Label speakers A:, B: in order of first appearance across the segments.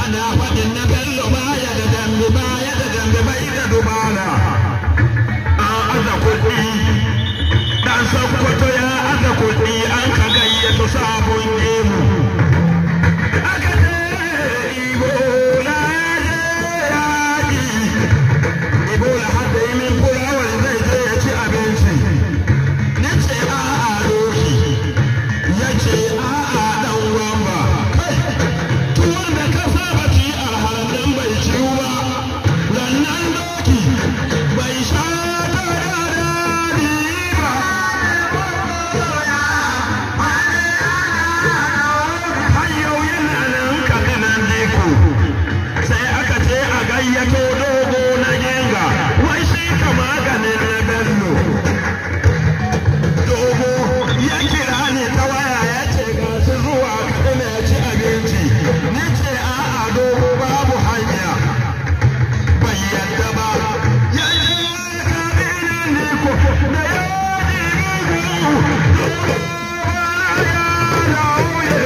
A: ana faɗin na bello baya da dambe baya da dambe bai da dubara an aza kuɗi dan sakkwato ya aza kuɗi an ka gayyato sabon gemu aka ce ibola ya je yaƙi ibola hada yi min kulawar zai je ya ci abinci ni ce a'a roki ya ce a'a dan wamba tuwon da ka saba ci alhalin bai ciwu ba rannan doki bai sha ta da daɗi ba har yau yana nan kabinan diku sai aka ce a gayyato dogo na genga wai shi ka maganin na bello dogo ya kira ni ta waya ya ce ga su zuwa kaɗina ya ci abinci ni ce a'a dogo babu hanya bai yadda ba ya je kabinan diku da ya ji bugu dogo ya lauye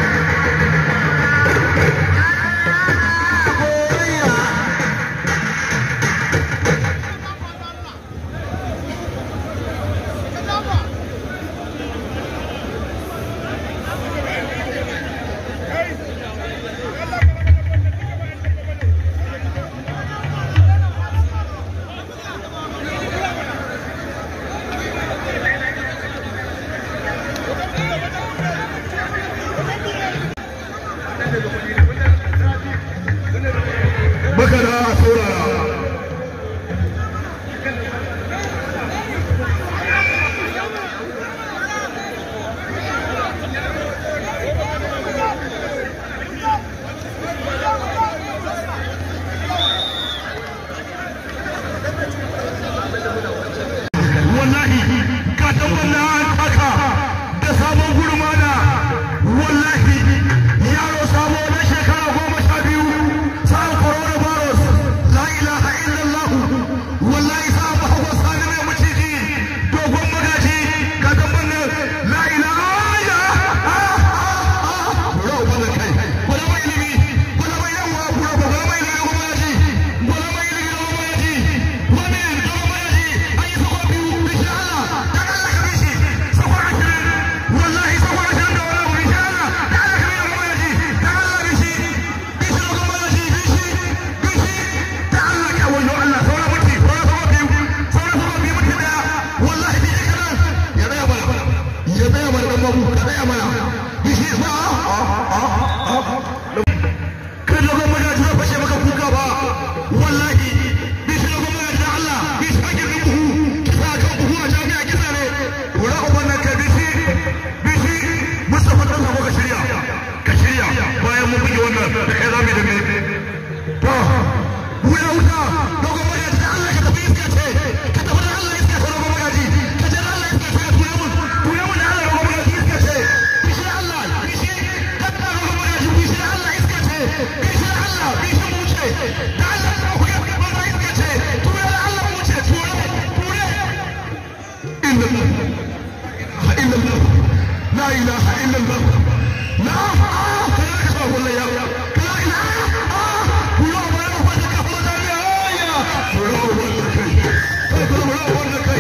A: baka da saurara wallahi ka tabbata haka da sabon gurmana wallahi yaro sabo na shekara goma sha biyu sa'an coronavirus la ilaha illallah wallahi sa ba hawa sani mai maciji dogon magaji ka tabbata la ilaha Bura ubana kai, bura mai ilimi, bura mai yawa, bura bura mai ilimi dogon magaji, bura mai ilimi dogon magaji, wani dogon magaji, an yi sako biyu, bishin Allah, ta Allah ka bishi, sako ashirin, wallahi sako ashirin da wani abu, bishin Allah, ta Allah ka bishi dogon magaji, ta Allah bishi, bishi dogon magaji, bishi, bishi, ta Allah ka wajo Allah, sauran mutu, sauran sako biyu, sauran sako biyu mutu daya, wallahi bishi kanan, ya tsaya mana, ya tsaya mana dan babu, ka tsaya mana, bishi ba, kan dogon magaji zai fashe maka kuka ba wallahi bishi dogon magaji da Allah bishi ake kan buhu kisa kan buhu a jami'a kisa ne wura uban nan kai bishi bishi Mustapha dan sabo ka shirya ka shirya bayan mun buge wannan da kai zamu da me to wuya wuta dogon magaji da Allah ka tafi iska ce ka tafi da Allah iska ce dogon magaji ka je da Allah iska ce ka tura mun tura mun da Allah dogon magaji iska ce bishi da Allah bishi ka da dogon magaji bishi da Allah iska ce bishi da Allah bishi mu ce da Allah da ku iska ba iska ce tura da Allah mu ce tura tura inna إلا الله لا إله إلا الله لا آه لا كسر ولا يا لا إله آه ولا ولا ولا كفر دنيا يا ولا ولا كي ولا ولا ولا كي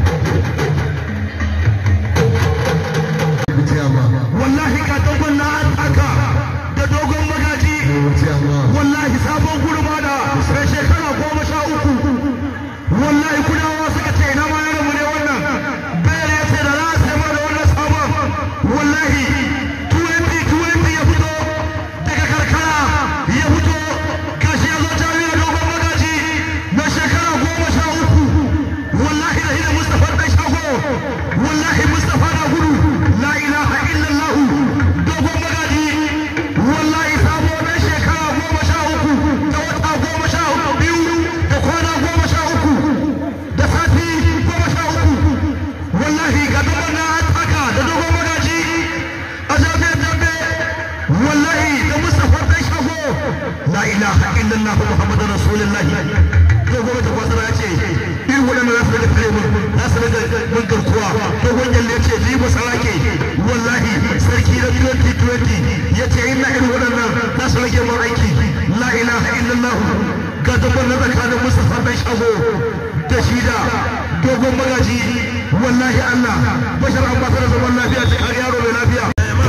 A: wallahi ka dogon na haka da dogon magaji wallahi sabon gurma da mai shekara goma sha uku wallahi kudawa suka ce ina ma yaron mu ne wannan bayar ya ce da za a sai mana da wannan sabon wallahi 2020 ya fito daga karkara ya fito gashi ya zo jami'ar dogon magaji na shekara goma sha uku wallahi da hidda mustapha ɗan shago wallahi mustapha na gudu la ilaha illallah dogon magaji wallahi sabo na shekara goma sha uku da wata goma sha biyu da kwana goma sha uku da sati goma sha uku wallahi ga dogon na taka da dogon magaji a jami'ar dambe wallahi da mustapha ɗan shago la ilaha illallah muhammadu rasulullahi dogon da kwasara ya ce irin waɗanda za su rage tare mu su daga mun garkuwa dogon yalle ce ni ba sarake wallahi sarki na 2020 ya ce ina irin waɗannan za su rage mun aiki la ilaha illallah ga dabban na tsakanin mustafa dan shago da shi da dogon magaji wallahi Allah bashar ambasar da zaman lafiya ta kare yaro mai lafiya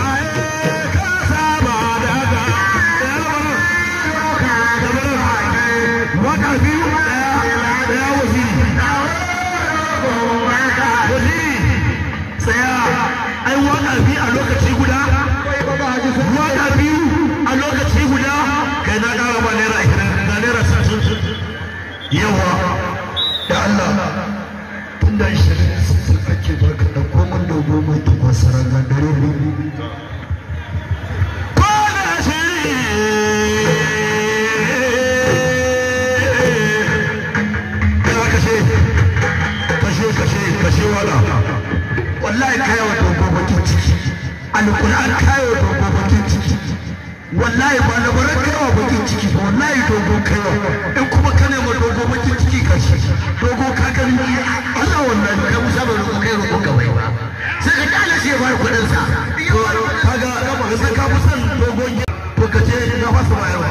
A: waka biyu daya waziri waziri tsaya ai waka biyu a lokaci guda waka biyu a lokaci guda kai na kara ba naira ashirin da naira sittin yawa
B: da Allah tun da shirin sun ake baka da komai dogo mai takwas ranar dare ne wallahi kayo wa dogo bakin ciki alquran kayo wa dogo bakin ciki wallahi ba na baran kayo wa bakin ciki ba wallahi dogo kayo in kuma ka nema dogo bakin ciki ka shi dogo ka gani Allah wallahi kai musa ba dogo kai roƙo ka bai ba sai ka kala shi ya bar kuɗin sa
A: kaga kaga sai ka fi son dogon to ka ce na fasa bayarwa